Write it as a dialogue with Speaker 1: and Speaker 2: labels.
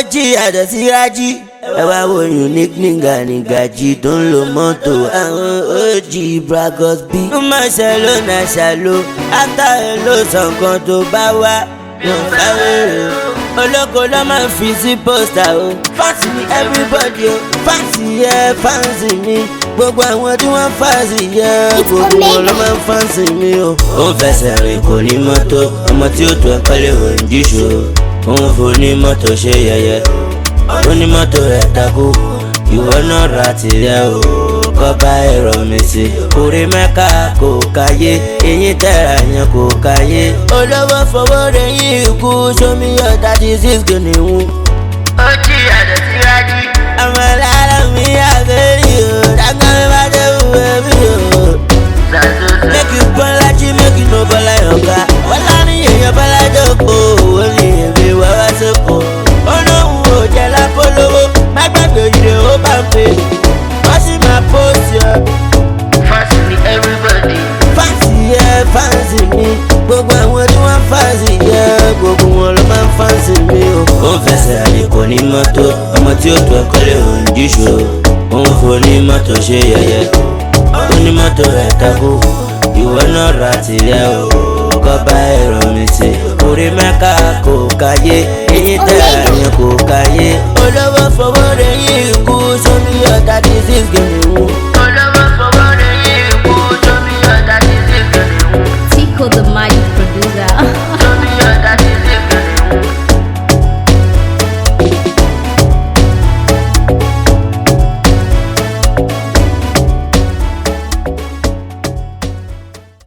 Speaker 1: jí àdọ̀ sí rájí. ẹ wá wo unique nígbà nígbàjì tó ń lo mọ́tò àwọn og bragos bí. ó máa ṣàlò náà ṣàlò átà ẹ ló sọ nǹkan tó bá wá. yóò fáwérè o olóko ló máa ń fi sí pósítà o fáǹsì mi everybody o fáǹsì yẹ fáǹsì mi gbogbo àwọn tí wọ́n fáǹsì yẹ gbogbo wọn ló máa ń fáǹsì mi o. ó ń fẹsẹ̀ rìn kò ní mọ́tò ọmọ tí ó tó ẹ kọ́lé ò ń jíṣò ó ń fo ní mọ́tò ṣe yẹyẹ ó ní mọ́tò rẹ̀ takú ìwọ náà ra tìrẹ o kọ́ba ẹ̀rọ mi sí orí mẹ́ka kò káyé eyín tẹ̀ra yẹn kò káyé olówó fowó rẹ̀ yín ikú sómi yọ thirty six kìnìún. ó jí àdó sí rájí. ọmọ lára mi àbẹ́rẹ́ o dágbọ́n mi bá dé wúwo mi o. make you gbọ́n lájí make you no bọ́lá yọ̀ǹga wọ́n lárí èèyàn bọ́lá dọ́kọ̀ ó ní èmi wá wá sóko. ó lóun ò jẹ́ lápolówó má gbàgbé ìrè ó bá ń pè wọ́n sì máa pósì ọ́.
Speaker 2: Fáǹsì ni everybody.
Speaker 1: fáǹsì yẹ fáǹsì mi gbogbo àwọn tí wọ́n fáǹsì yẹ gbogbo wọn ló máa ń fáǹsì mi o. ó ń fẹsẹ̀ àlè kò ní mọ́tò ọmọ tí ó tó ẹ̀kọ́ lè hùn jíṣò ó ń fo ní mọ́tò ṣe yẹ̀yẹ́ ó ní mọ́tò rẹ̀ takú ìwọ náà ra tìrẹ o kọ́ba ẹ̀rọ mi sí orí mẹ́ka kò káyé eyín tẹ̀ra yẹn kò káyé olówó fowó rẹ̀ yín